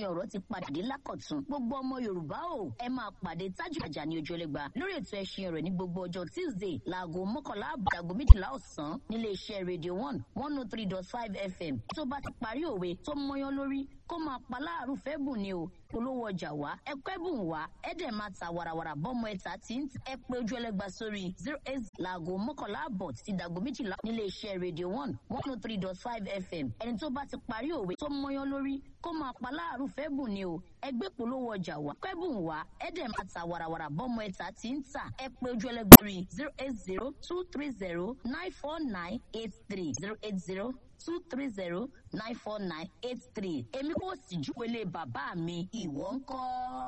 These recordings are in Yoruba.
ẹṣin ọ̀rọ̀ ti padà dé lákọ̀tún gbogbo ọmọ yorùbá o ẹ máa pàdé tájù àjà ní ojú ẹlẹgba lórí ètò ẹṣin ọ̀rọ̀ ní gbogbo ọjọ́ tuesday láago mọ́kànlá àbàdàgò méjìlá ọ̀sán nílé iṣẹ́ radio one one oh three dot five fm tó bá ti parí òwe tó mọyán lórí kó máa pa láàrú fẹ́ bùn ni o polówó ọjà wá ẹ pẹ́ bùn wá ẹ dẹ̀ máa ta warawara bọ́mọ ẹ̀ta tí ń ẹ pé ojú ẹlẹ́gba sórí zero eight láago mọ́kànlá àbọ̀ títí dàgò méjìlá nílé iṣẹ́ radio one one oh three dot five fm ẹni tó bá ti parí òwe tó mọyán lórí kó máa pa láàrú fẹ́ bùn ni o ẹ gbé polówó ọjà wá pẹ́ bùn wá ẹ dẹ̀ máa ta warawara bọ́mọ ẹ̀ta tí ń tà ẹ pé ojú ẹlẹ́gba sórí zero eight zero two three zero nine four nine eight three zero eight zero two three zero nine four nine eight three èmi kò sì júwèlé bàbá mi ìwọ ń kọ́.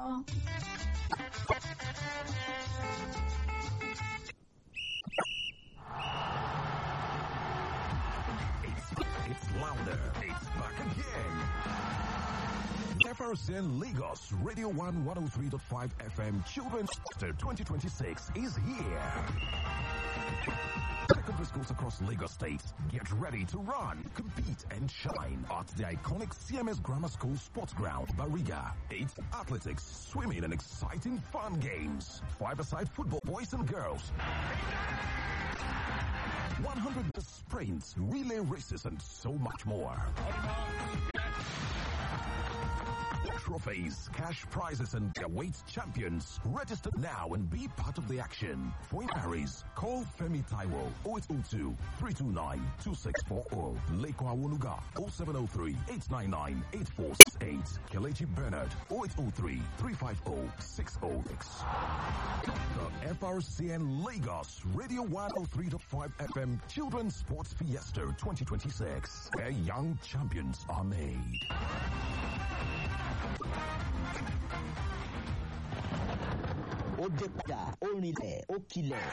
It's, it's louder. It's back again. FRCN Lagos Radio 1 103.5 FM Children's Sector 2026 is here. Secondary schools across Lagos State, get ready to run, compete, and shine at the iconic CMS Grammar School Sports Ground, Bariga. It's athletics, swimming, and exciting fun games. Five-a-side football, boys and girls. 100 sprints, relay races, and so much more. Trophies, cash prizes, and awaits champions. Register now and be part of the action. For inquiries, call Femi Taiwo 0802 329 2640. Leko Awoluga 0703 899 8468. Kelechi Bernard 0803 350 606. The FRCN Lagos Radio 103.5 FM Children's Sports Fiesta 2026, where young champions are made. ó dé padà ó rinlẹ̀ ó kilẹ̀.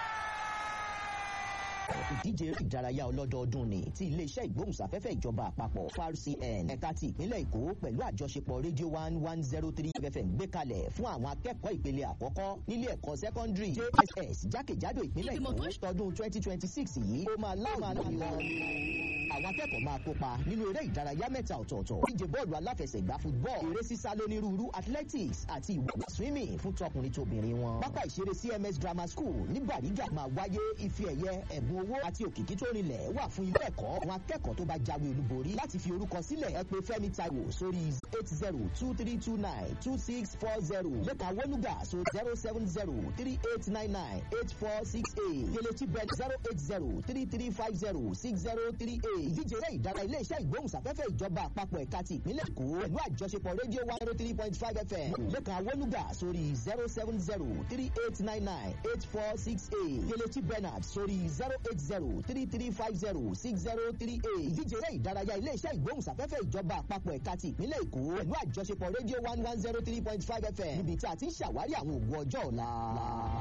ìdíje eré ìdárayá ọlọ́dọọdún ni ti iléeṣẹ́ ìgbóhùnsáfẹ́fẹ́ ìjọba àpapọ̀ FRCN ẹ̀ka ti ìpínlẹ̀ èkó pẹ̀lú àjọṣepọ̀ rédíò one one zero three fm gbé kalẹ̀ fún àwọn akẹ́kọ̀ọ́ ìpele àkọ́kọ́ nílé ẹ̀kọ́ sẹ́kọ́ndírì jss jákèjádò ìpínlẹ̀ èkó tọdún twenty twenty six yìí ó máa láwọn àwọn àwọn akẹ́kọ̀ọ́ máa kópa nínú eré ìdárayá mẹ́ta ọ̀tọ̀ọ̀tọ̀ díje bọ́ọ̀lù aláfẹsẹ̀gbá football eré sísá lónírúurú athletics àti ìwọ̀n swimming fún tọkùnrin tóbìnrin wọn. pápá ìṣeré cms grammar school ní bàrígà máa wáyé ife ẹ̀yẹ ẹ̀bùn owó àti òkìkí tó rinlẹ̀ wà fún ilé ẹ̀kọ́ àwọn akẹ́kọ̀ọ́ tó bá jáwé olúborí láti fi orúkọ sílẹ̀ ẹ pé fẹ́mi taiwo sórí eight zero two three two nine two six four zero lẹ́ka wọnúgà so zero seven zero three eight nine nine eight four six eight kelechi bed zero eight zero three three five zero six zero three eight ìdíje eré ìdára iléeṣẹ́ ìgbóhùnsáfẹ́fẹ́ ìjọba àpapọ̀ ẹ̀ka ti ìpínlẹ̀ èkó pẹ̀lú àjọṣepọ̀ rédíò one zero three point five fm lẹ́ka wọnúgà sórí zero seven zero three eight nine nine eight four six eight kelechi bernard sórí zero eight zero three three five zero six zero three eight ìdíje eré ìdárayá iléeṣẹ́ ìgbóhùnsáfẹ́fẹ́ ìjọba àpapọ̀ ẹ̀ka ti ìpínlẹ̀ èkó pẹ̀lú àjọṣepọ̀ rédíò one one zero three point five fm níbi tí a ti ń ṣàwárí àwọn ògùn ọjọ́ ọ̀la.